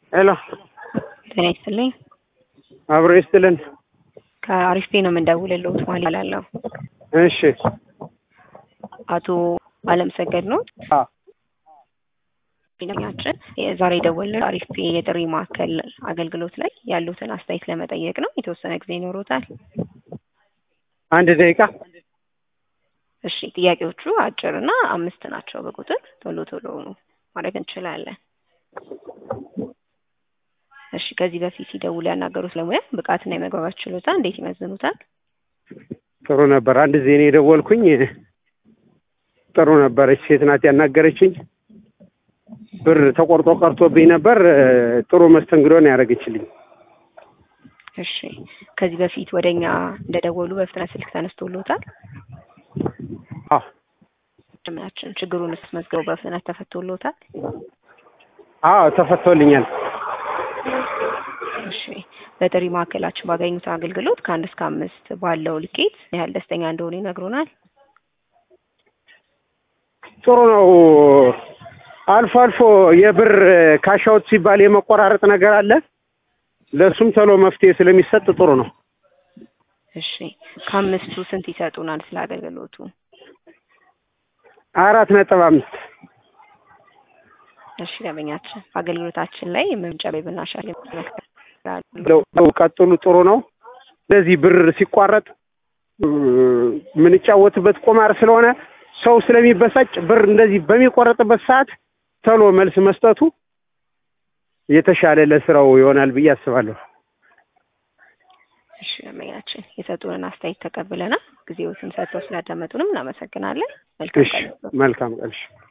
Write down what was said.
ሄሎ ጤና ይስጥልኝ። አብሮ ይስጥልን። ከአሪፍ ፔ ነው የምንደውልልዎት ማለት እላለሁ። እሺ አቶ አለም ሰገድ ነው አዎ ኛችን ዛሬ የደወልነው አሪፍ ፔ የጥሪ ማዕከል አገልግሎት ላይ ያሉትን አስተያየት ለመጠየቅ ነው። የተወሰነ ጊዜ ይኖሮታል? አንድ ደቂቃ እሺ ጥያቄዎቹ አጭር እና አምስት ናቸው በቁጥር ቶሎ ቶሎ ማድረግ እንችላለን። እሺ ከዚህ በፊት ሲደውሉ ያናገሩት ለሙያ ብቃትና የመግባባት ችሎታ እንዴት ይመዝኑታል? ጥሩ ነበር። አንድ ጊዜ እኔ የደወልኩኝ ጥሩ ነበረች። ሴት ናት ያናገረችኝ። ብር ተቆርጦ ቀርቶብኝ ነበር። ጥሩ መስተንግዶ ነው ያደረገችልኝ። እሺ ከዚህ በፊት ወደኛ እንደደወሉ በፍጥነት ስልክ ተነስቶሎታል? አዎ ምናችን ችግሩን መዝገቡ በፍጥነት ተፈቶሎታል? አዎ ተፈቶልኛል። እሺ በጥሪ ማዕከላችን ባገኙት አገልግሎት ከአንድ እስከ አምስት ባለው ልኬት ምን ያህል ደስተኛ እንደሆኑ ይነግሩናል? ጥሩ ነው። አልፎ አልፎ የብር ካሻውት ሲባል የመቆራረጥ ነገር አለ። ለእሱም ቶሎ መፍትሄ ስለሚሰጥ ጥሩ ነው። እሺ ከአምስቱ ስንት ይሰጡናል ስለ አገልግሎቱ? አራት ነጥብ አምስት እሺ ደንበኛችን አገልግሎታችን ላይ የምንጨቤ ብናሻል ለው ቀጥሉ። ጥሩ ነው። እንደዚህ ብር ሲቋረጥ የምንጫወትበት ቁማር ስለሆነ ሰው ስለሚበሳጭ ብር እንደዚህ በሚቆረጥበት ሰዓት ቶሎ መልስ መስጠቱ የተሻለ ለስራው ይሆናል ብዬ አስባለሁ። እሺ ደንበኛችን የሰጡንን አስተያየት ተቀብለናል። ጊዜዎትን ሰጥተው ስላዳመጡንም እናመሰግናለን። መልካም እሺ ቀን። መልካም ቀን። እሺ